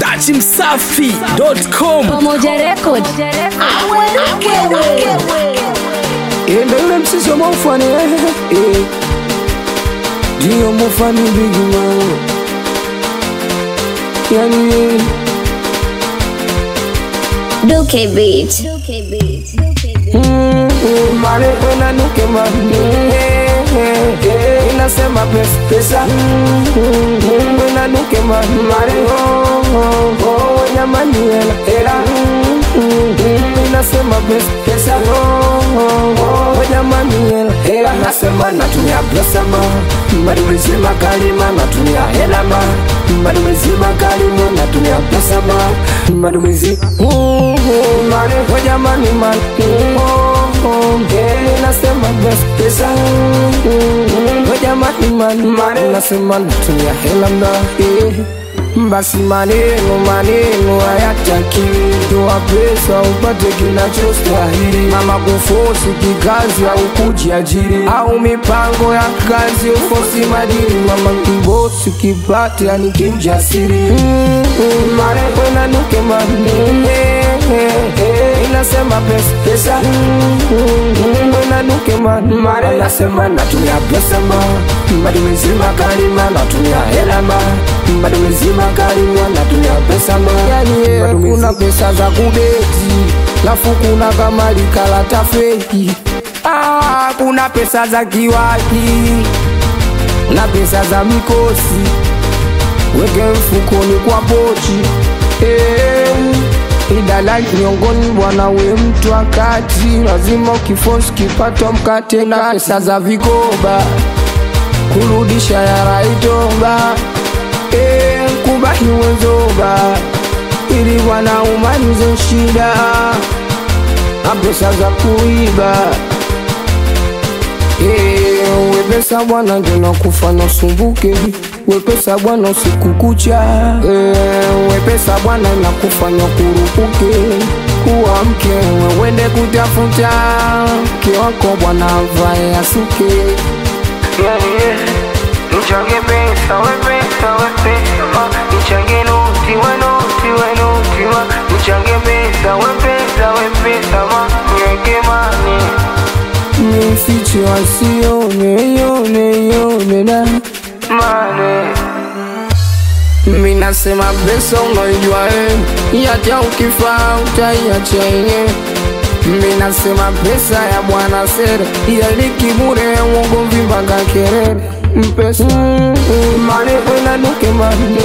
dachimsafi.com Pamoja Record. Ende ule msisi wa mofani eh, Dio mofani bigi man Yani eh, Duke Beat. mm, Mare wena nuke man eh, eh, eh, Inasema pesa pesa mm, mm, Wena nuke man Mare oh oh oh Wenya mani hela hela mm, mm, mm, Inasema pesa pesa oh oh oh Wenya mani hela hela Nasema natumia pesa ma Mari mzima kalima natumia hela ma Mari mzima kalima natumia pesa ma Mari mzima Mare Wenya mani mani oh oh eh, Nasema pesa pesa Wenya mani mani Mare Nasema natumia hela mda eh basi maneno maneno hayataki toa pesa upate kinachostahili mama kufosi kikazi au kujiajiri au mipango ya kazi ufosi madini mama kibosi kipate yani kimjasiri mm, mm, marefu nanuke mani inasema pesa pesa mm, mm, nanuke mani mare nasema natumia pesa ma bado mzima kalima natumia hela ma bado mzima kalima natumia pesa ma yani kuna pesa za kudeti lafu kuna kama likalata feki ah, kuna pesa za kiwaki na pesa za mikosi weke mfukoni kwa pochi eh, idalali miongoni bwana we mtu wakati lazima ukifosi kipatwa mkate na pesa za vikoba kurudisha yaraitoba eh, kubahi wenzoba ili bwana umalize shida na pesa za kuiba Eh, wepesa bwana ndina kufanya usumbuke wepesa bwana usiku kucha Eh, wepesa bwana inakufanya kurupuke kuwa mke wewende kutafuta mke wako bwana avae asuke Nichange pesa, we pesa, we pesa Nichange noti, we noti, we noti ma Nichange pesa, we pesa, we pesa ma Niweke mani nifiche wasione yone yone na Mani minasema pesa unaijua eh, yata ukifaa utaiacha yenyewe minasema pesa ya bwana sere yalikibure uongo mpaka kerere mpesa mane enanuke mane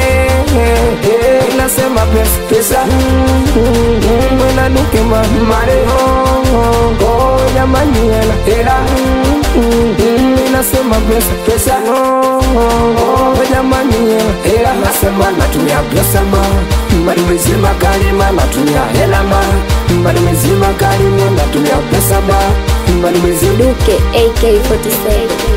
inasema pesa pesa enanuke mane mane jamani hela hela inasema pesa pesa jamani hela hela nasema natumia pesa ma bado mzima kalima natumia hela ma bado mzima kalima natumia pesa ma bado mzima Duke AK47.